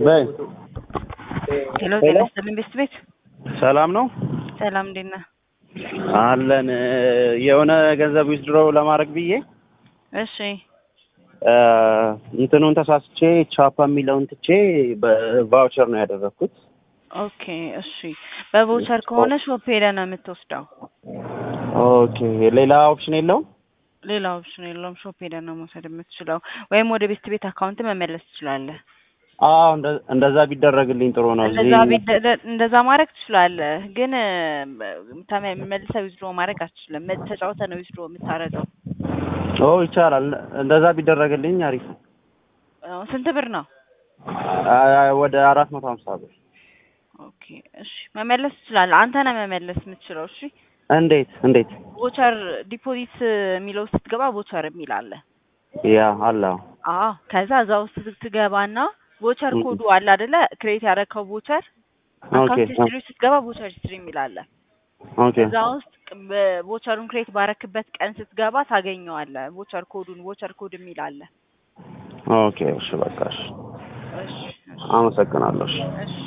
በይ ሄሎ ጤና ይስጥልኝ ቤስት ቤት ሰላም ነው ሰላም እንዴት ነህ? አለን የሆነ ገንዘብ ዊዝድሮ ለማድረግ ብዬ እሺ እንትኑን ተሳስቼ ቻፓ የሚለውን ትቼ በቫውቸር ነው ያደረግኩት። ኦኬ እሺ በቮቸር ከሆነ ሾፕ ሄደህ ነው የምትወስደው። ኦኬ ሌላ ኦፕሽን የለውም? ሌላ ኦፕሽን የለውም። ሾፕ ሄደህ ነው መውሰድ የምትችለው፣ ወይም ወደ ቤስት ቤት አካውንት መመለስ ትችላለህ። አዎ እንደ- እንደዛ ቢደረግልኝ ጥሩ ነው። እዚህ እንደዛ ቢደ- እንደዛ ማድረግ ትችላለህ፣ ግን ተመ- መልሰህ ዊዝድሮ ማድረግ አትችልም። መ- ተጫውተህ ነው ዊዝድሮ የምታደርገው። ኦ ይቻላል። እንደዛ ቢደረግልኝ አሪፍ ነው። አዎ፣ ስንት ብር ነው? አ- ወደ አራት መቶ ሀምሳ ብር ኦኬ እሺ መመለስ ትችላለህ። አንተ ነህ መመለስ የምትችለው። እሺ እንዴት እንዴት? ቮቸር ዲፖዚት የሚለው ስትገባ ቮቸር የሚል አለ። ያ አለ አዎ ከዛ እዛ ውስጥ ትገባና ቮቸር ም- ኮዱ አለ አይደለ? ክሬት ያደረግከው ቮቸር ኦኬ አካውንት ሂስትሪ ውስጥ ስትገባ ቮቸር ሂስትሪ የሚል አለ። ኦኬ እዛ ውስጥ ቮቸሩን ክሬት ባረክበት ቀን ስትገባ ታገኘዋለህ። ቮቸር ኮዱን ቮቸር ኮድ የሚል አለ። ኦኬ እሺ በቃ እሺ እሺ እሺ አመሰግናለሁ እሺ እሺ